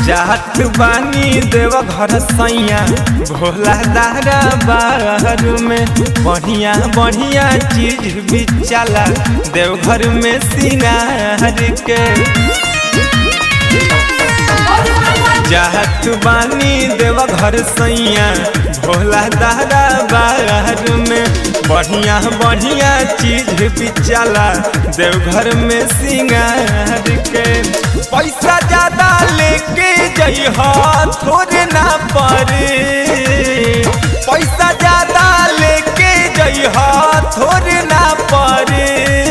जात बानी देव घर सैया भोला दारा बाहर में बढ़िया बढ़िया चीज भी चला देवघर में सिंगार के जात बानी देव घर सैया भोला दादा बाहर में बढ़िया बढ़िया चीज भी चला देवघर में सिंगार के पैसा ज्यादा लेके जइहा थोड़े ना पड़े पैसा ज्यादा लेके जइहा थोड़े ना पड़े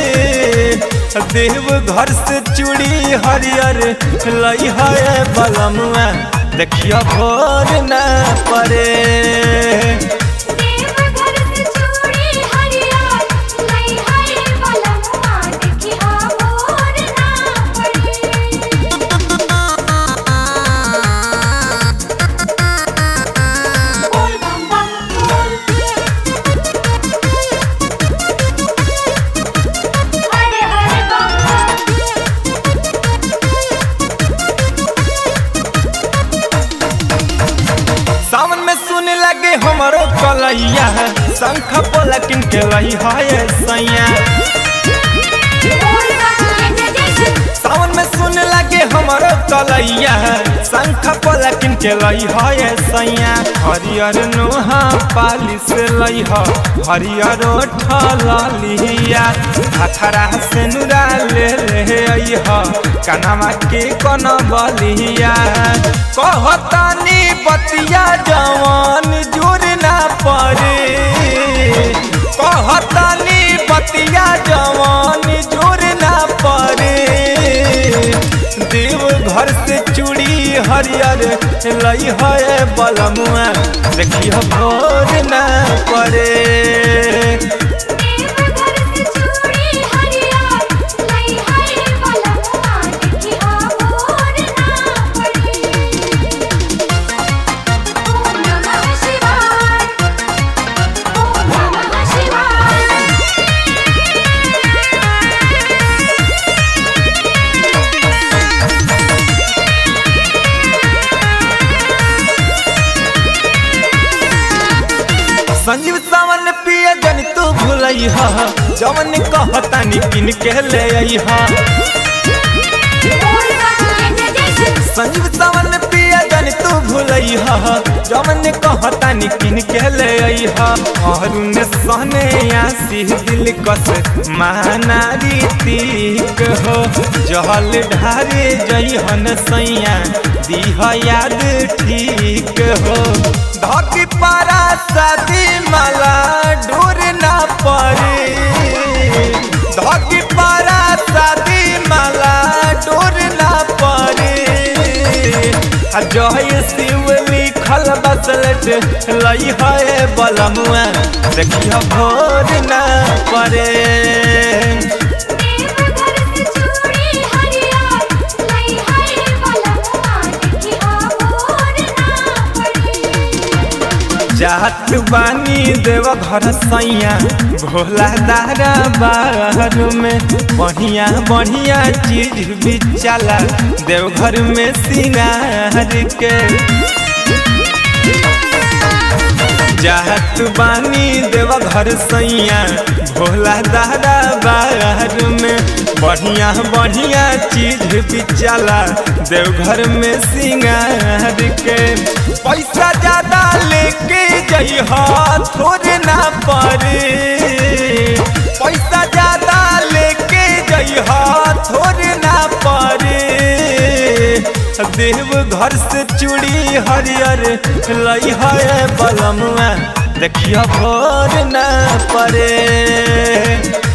देव घर से चूड़ी हरियर लई है बलमुआ देखियो भोर न पड़े देवघर से चूड़ी हरियर लई है बलमुआ देखिहा मोर ना पड़े बोल बम बम बोल हरे हरे बम सावन में सुन लगे हमारो कलैया शंख पलकिन के लई है सैया बोल बम जय जय जय सावन में सुन लगे हमारो कलैया शंख पलकिन के लई है सैया हरियर नोहा पाली से लई ह हरियर ठलिया हथरा से नुरा ले ले आई ह कनवा के कन बलिया कहतानी बतिया जवान जुर ना पड़े कहतानी बतिया जवान जुर ना पड़े देव घर से चूड़ी हरियर लई है बलमुआ देखियो भोर ना पड़े देवघर से चूड़ी हरियर लई है बलमुआ देखिहा मोर ना पड़े ओम नमः शिवाय ओम नमः शिवाय संजीव सावन पिए जन तू भूलई हा जवन कहतानी किन के ले आई हा बोल बम जय जय जय संजीव सावन पिया जन तू भूलई हा जवन कहतानी किन के ले आई हा अरुण सहने आसी दिल कस माना रीतिक हो जहल ढारे जइहन सैया दीह याद ठीक हो धकी पारा शादी माला ढूर ना पड़े धकी पारा शादी माला डोर ना पड़े आ जय शिव लिखल बसलट लई है बलमुआ देखियो भोर ना पड़े देवघर से चूड़ी हरियर लई है बलमुआ देखिहा मोर ना पड़े जात बानी देव घर सैया भोला दारा बाहर में बढ़िया बढ़िया चीज भी चला देवघर में सिंगार के जात बानी देव घर सैया भोला दादा बाहर में बढ़िया बढ़िया चीज भी चला देवघर में सिंगार के पैसा ज्यादा लेके जइहा थोड़े ना पड़े पैसा ज्यादा लेके जइहा थोड़े ना पड़े देव घर से चूड़ी हरियर लई है बलमुआ देखियो भोर न पड़े